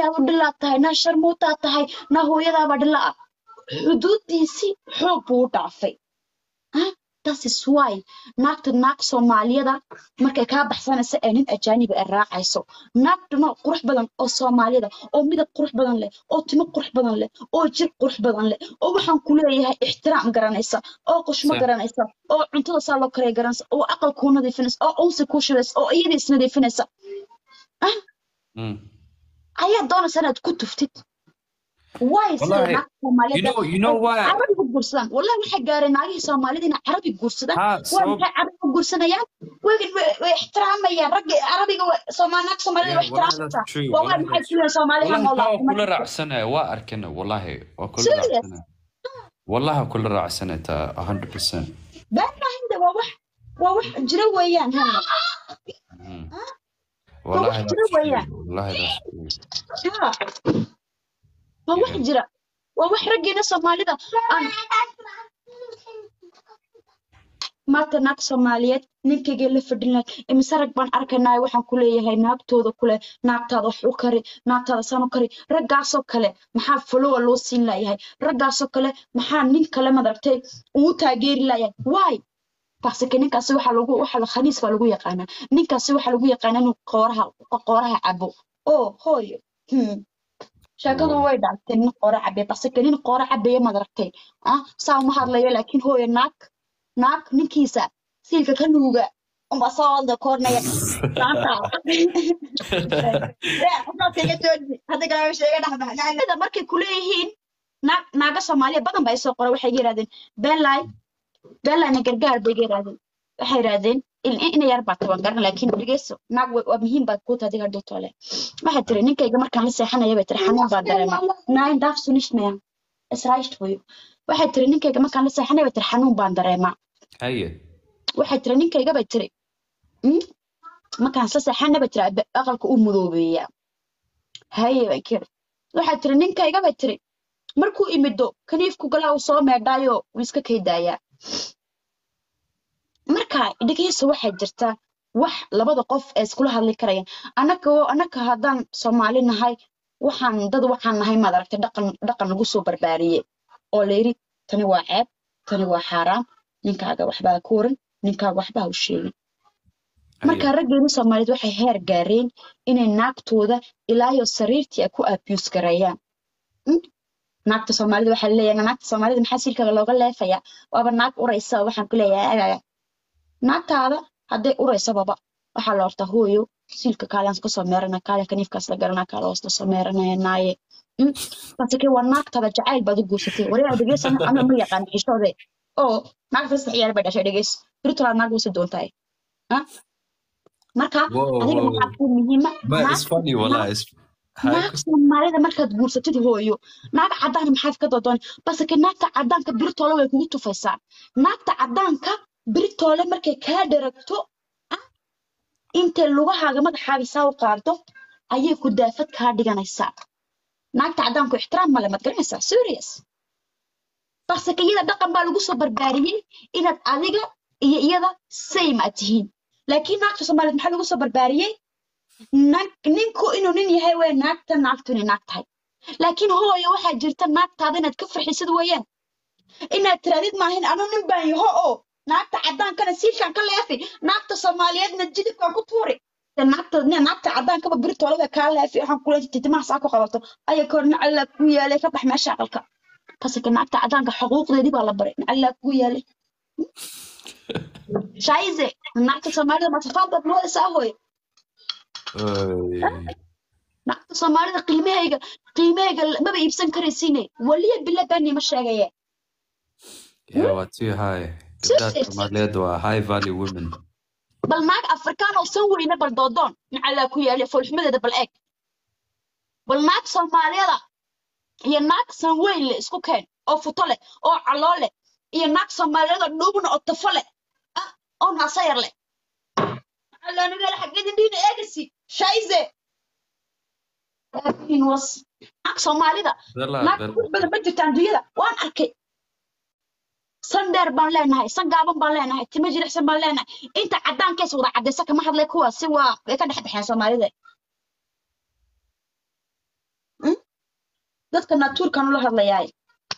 aabahaadu dhilaa tahay naa sharmuutaa tahay naa hooyadaaba dhilaa xuduudiisii xoog buu u dhaafay Huh? That is why naagta naag Soomaaliyada markay kaa baxsanaysa ee nin ajaaniba ay raacayso naagtuna qurux badan oo Soomaaliyada oo midab qurux badan leh oo timo qurux badan leh oo jir qurux badan leh oo waxaan ku leeyahay ixtiraam garanaysa oo qushmo Sa- garanaysa oo cuntada saa loo karaya garanaysa oo aqal kuu nadiifinaysa oo unsi kuu shidaysa oo iyada isnadiifinaysa Mm. ayaa doonaysa inaad ku tuftid waay sida Wallahi, naagta You Soomaaliyada know, you know ay why? carabiga guursadaan wallahi waxay gaareen naagihii Soomaalida inay carabi guursadaan Ha, waa sabab maxay carabiga guursanayaan way way way ixtiraamayaan ragga carabiga way Soomaali naag Soomaalida yeah, way wallahi ixtiraamaysaa that's true. waa waay Wallahi maxay that's ku leeyihiin Soomaali ha wallahi taa waa noolaato kula raacsanaya waa arkana wallahi waa kula serious raacsanaya wallahi kula raacsanaya taa 100% been maahinda waa wax waa wax jira weeyaan hana Mm. waa wax wallahi jira that's true weeyaan wallahi that's true ha waa wax yeah jira waa wax raggeena Soomaalida aan maanta naag Soomaaliyeed ninkayga la fadhin lahayd imise rag baan arkaynaa waxaan ku leeyahay naagtooda kule naagtaada wax u kari naagtaada saan u kari raggaasoo kale maxaa followa loo siin layahay raggaasoo kale maxaa nin kale madaragtay uu taageeri layahay why basike ninkaasi waxaa lagu waxa la khaniis baa lagu yaqaanaa ninkaasi waxaa lagu yaqaanaa inuu qooraha qooraha cabo oo hooyo hmm. sheekadu Wow. way dhactay nin qoora cabe basike nin qoora cabeeye madaragtay ah saa uma hadlayo laakiin hooyo naag naag ninkiisa siilka ka nuuga uma soo wada koornaya markay kuleeyihiin naag naaga soomaaliya badan ba ay soo qoray waxay yidhahdeen benlay benlayna gargaar bay yidhahdeen waxay yidhahdeen ina yar baa taban garan laakiin dhegeyso naag wa- waa muhiim baad kuu tahay hadhow toole waxay tiri ninkayga markaan la seexanaya bay tiri xanuun baa dareema nein darfst du nicht mehr es reicht für you waxay tiri ninkayga markaan la seexanaya bay tiri xanuun baan dareemaa haye waxay tiri ninkayga bay tiri "Mm, markaan isla seexanaya bay tiri "Abe- aqalka uu mudoobeeyaa haye bay kiri waxay tiri ninkayga bay tiri markuu imido kaniifku galaa uu soo meedhaayo wuu iska kaydaayaa marka dhegeysa waxaa jirta wax labada qof ee iskula hadli karayaan annaka annaka haddaan soomaali nahay waxaan dad waxaan nahay maad aragtay dhaqan dhaqan lagu soo barbaariyey oo la yidhi tani waa ceeb tani waa xaaraam ninkaaga waxbaa ku waran ninkaaga waxbaa u sheegin marka haye raggeeni soomaaliyeed waxay heer gaareen inay naagtooda ilaayo sariirtii ay ku abuse gareeyaan Mm, naagta soomaalida waxaa leeyahay naagta soomaalida maxaa silkaga looga leefayaa waaba naag uraysa waxaan ku leeyahay naagtaada hadday uraysababa waxaa la hortaa hooyo siilka kaalaans kasoo meerana kaale kaniifkaas la garana kaale hoosta soo meeranaya naaye Mm, basike waa naagtaada jacayl baad u guursatay waryaa dhegeysana ama ma yaqaan xishoode oo naagta saddex ciyaar bay dhashay dhegeys birtolaa naag wasi doontahay Ah, marka whoa adiga whoa waxaa kuu muhiima but naag it's funny naag wallahi it's haye naag soomaalida markaad guursatid hooyo naag cadaan maxaad ka doodoon baseke naagta cadaanka biritoole way kugu tufaysaa naagta cadaanka biritoole markay kaa dheragto ah, intay lugahaaga madaxaaga saa u qaado ayay ku daafad kaa dhiganaysaa naagta cadaanku ixtiraam male maad garanaysaa serious baseke iyada dhaqan baa lagu soo barbaariyey inaad adiga iyo iyada same aad tihiin laakiin naagta soomaaliyeed maxaa lagu soo barbaariyey naag ninku inuu nin yahay way naagta naagtu inay naag tahay laakiin hooyo waxaa jirta naagtaada inaad ka farxisid weeyaan inaad tiraadid maahin anu nin baan yaho oo naagta cadaankana siishaan ka leefi naagta soomaaliyeedna jidibkaan ku tuuri De naagta ne- naagta cadaankaba birtoolada kaa leefi waxaan kula titimaha saa ku qabato aya kor nacallaa ku yaalay ka bax meesha aqalka basike naagta cadaanka xuquuqdeedii baa la baray nacallaa ku yaalay shaize naagta soomaalida masafaadbaad moodaysaa hooyo Ay. naagta soomaalida qiimahayga qiimahayga maba iibsan karaysiine waliya bila bani ma sheegaye yeah waa too high gabdhaha Serious. soomaaliyeed waa high value women bal naag afrikaan oo san weyne bal doodoon nacallaa ku yaali foolxumadeeda bal eeg bal naag soomaaliyada iyo naag san weyn le isku keen oo futo leh oo caloo leh iyo naag soomaaliyada dhuubna oo tafo leh ah oo naasayar leh nacallaa nagaala xaggeedin dhiina eegasi shaize laakiin was naag soomaalida bella naag bella qurux badan ma jirta adduunyada waan arkay san dheer baan leenahay san gaaban baan leenahay timo jilicsan baan leenahay inta cadaankees wada cadaysa kama hadlay kuwaasi waa way ka dhex baxeen soomaalida dadka natuurkan ula hadlayaay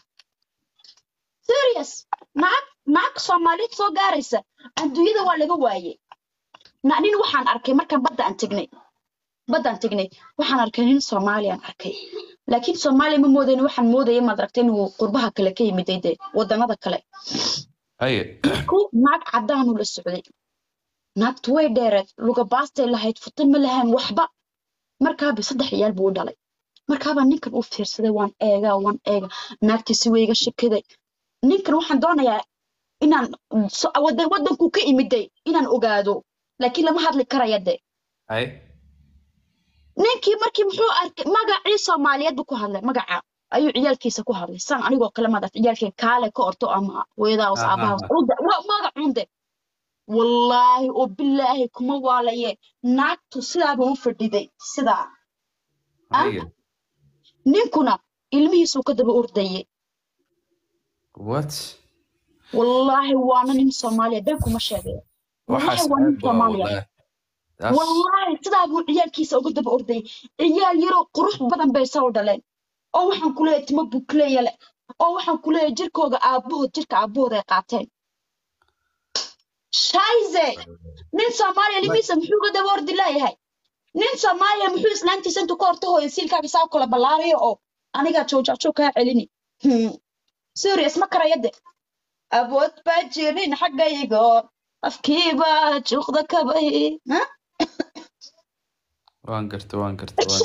serious naag naag soomaaliyeed soo gaaraysa adduunyada waa laga waayey na nin waxaan arkay markaan badda aan tegnay baddaan tegnay waxaan arkay nin soomaaliyaan arkay laakiin soomaaliya ma moodayn waxaan moodaya maad aragtay inuu qurbaha kale ka yimiday dee wadannada kale haye ku naag caddaanuu la socday naagtu way dheereed luga baastay lahayd futa ma lahayn waxba markaaba saddex ciyaal buu u dhalay markaabaa ninkan u fiirsaday waan eegaa waan eega naagtiisi wayga shakiday ninkan waxaan doonayaa inaan so- wadan wadankuu ka imiday inaan ogaado laakiin lama hadli karaya de haye ninkii markii muxuu arkay magacii soomaaliyeed buu ku hadlay magaca ayuu ciyaalkiisa ku hadlay san anigoo kale madat ciyaalkeen kaale ka orto ama hooyadaas Aha. aabahaas cunde waa magacunde wallaahi oo bilaahi kuma waalaye naagtu sidaaba u fadhiday sidaa haye ninkuna ilmihiisuu ka daba ordayay what wallaahi waana nin soomaaliya been kuma sheegay waxaas wallaahi waa nin ceeb waa soomaaliya wallahi That's- wallaahi sidaa buu ciyaalkiisa uga daba ordayay ciyaal yaroo qurux badan bay soo dhaleen oo waxaan ku leeyahay timo bukleeya leh oo waxaan ku leeyahay jirkooga aabbahood jirka aabbahood ay qaateen shayze nin soomaaliya limiisa muxuu uga daba ordi leeyahay nin soomaaliya muxuu islaantiisa intuu ka horta hooyo siilkaaga saa u kala ballaarayo oo anigaa joojaajo kaa celini Hmm. serious ma karayade awood baa jirin xaggaygo afkiibaa juuqda kabay Ha? waan garta waan garta waan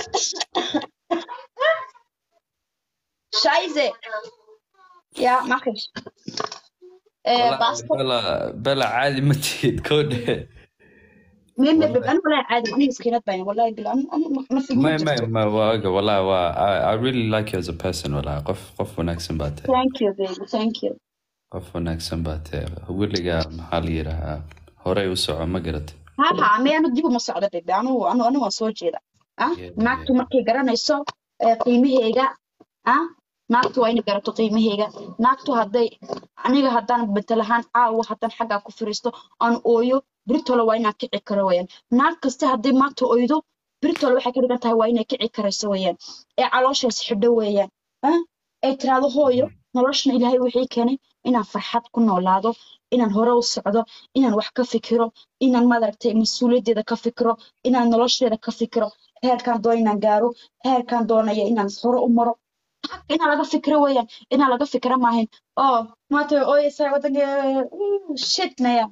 Scheiße. Ja, mach ich. Äh, Wallahi, basta. bela bela caadi ma tihid kowdhe مين والله. انا ولا عادي انا مسكينات باين والله بالله انا أنا ما في ما ما ما waaga wallahi waa I, I really like you as a person wallahi qof qof wanaagsan baa tahay ثانك يو بيبي ثانك يو qof wanaagsan baa tahay weligaa maxaa la yidhahaa horey u soco ma garatay ها ها ما انا ديبو ما socdo بيبي انا انا انا soo jeeda ah Yeah, naagtu markay garanayso ee, qiimaheyga ah naagtu waa inay garato qiimaheyga naagtu hadday aniga haddaan betelahaan caawa haddaan xaggaa ku firiisto aan ooyo britole waa inaan kici karo weyaan naag kaste hadday maanta oydo britole waxay ka dhigan tahay waa inay kici karayso weyaan ee calooshaas xidho weeyaan ah ay tiraahdo hooyo noloshana ilaahay wixii keenay inaan farxad ku noolaado inaan hore u socdo inaan wax ka fikiro inaan maaragtay mas-uuliyaddeeda ka fikiro inaan nolosheeda ka fikiro heerkaan doona inaan gaaro heerkaan doonaya inaan hore u maro xaq inaan laga fikiro weeyaan inaan laga fikiro maahin oo maanta way ooyeysaa wadanka shit maya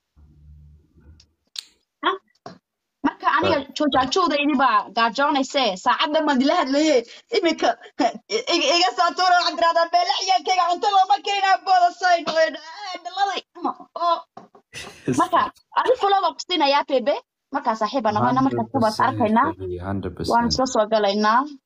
Ah, marka aniga joojaajowdaydi baa gaajoonayse saacadda maan dila hadlaye iminka iga iga soo tuuro waxaad tiraahdaa beele ciyaalkayga cunto looma keenaa boodasayn dhaladay oo marka adi fulo baan kusiinayaa bebe markaa saaxiib baan nahayna markaas kubaas arkaynaa waan 100% isla soo galaynaa